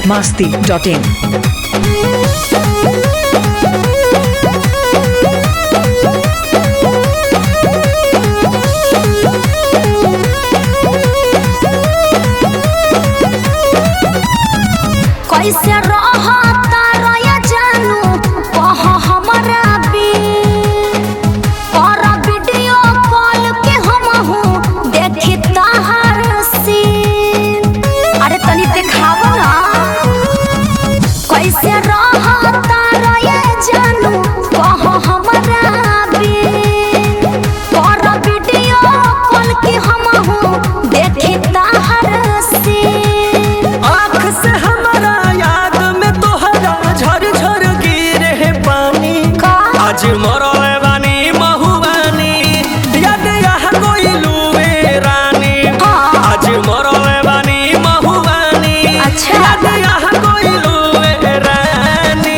masti.in. कैसे रहता रया जानू कह हमरा बिन और वीडियो कॉल के हम हूँ देखी तहार सीन अरे तनी दिखाव ना कैसे रहता रया जानू कह हमरा बिन और वीडियो कॉल के हम हूँ देखी तहार सीन आँख से हमारा याद में तोहरा झर झर गिरे है पानी का? आज मरले बानी महुबानी याद यहाँ कोई लुए रानी हाँ। आज मरले बानी महुबानी अच्छा। याद यहाँ कोई लुए रानी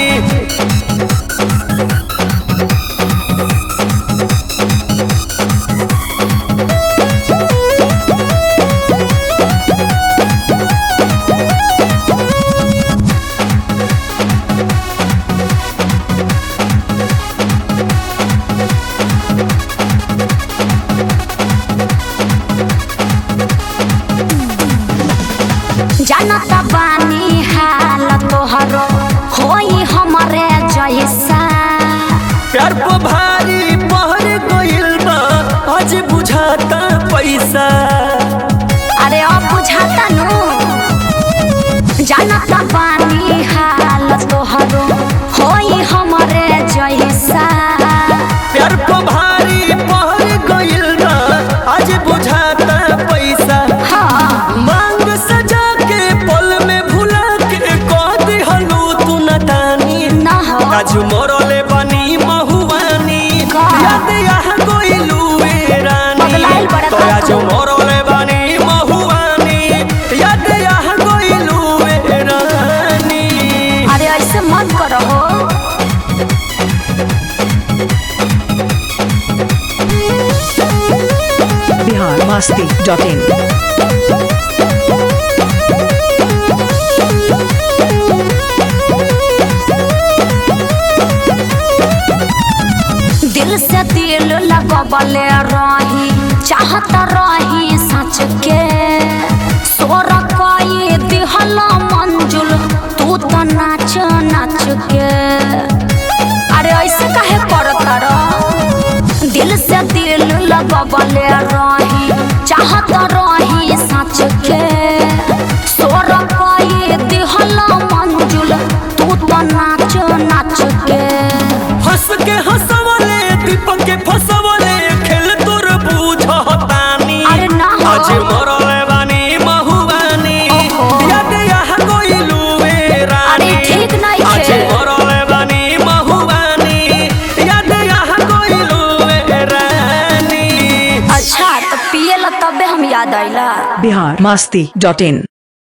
जानता बानी हाल तोहरो होई हमरे जैसा प्यार को भारी पहर गइल बा आज बुझाता पैसा अरे अब बुझाता नु जानता बानी हाल तोहरो होई हमरे जैसा प्यार को भारी पहर गइल बा आज बुझाता पैसा हाँ मांग सजा के पल में भुला के कह दिहलू तू नदानी ना हो आज मरले बनी महुआनी का? याद यहाँ गइलू ए रानी पगलाइल बड़ा तो आज तू। मरले बनी महुआनी याद यहाँ गइलू ए रानी अरे ऐसे मत करो हो Bihar masti.in. दिल से दिल लगबले रही चाहत रही सच के सोर कई दिहल मंजुल तू तो नाच नाच के अरे ऐसे काहे करत रह दिल से दिल लगबले रही चाहत रही सच के सोर कई दिहल मंजुल तू तो नाच नाच के हंस के हंसवले दीपक के फंसवले खेल तोर बुझतानी अरे ना हो। आज मरले बानी महुबानी ओहो। याद यहाँ गइलू ए रानी अरे ठीक नहीं आज थे। मरले बानी महुबानी याद यहाँ गइलू ए रानी अच्छा तो पिए ला तबे हम याद आइला Bihar masti.in.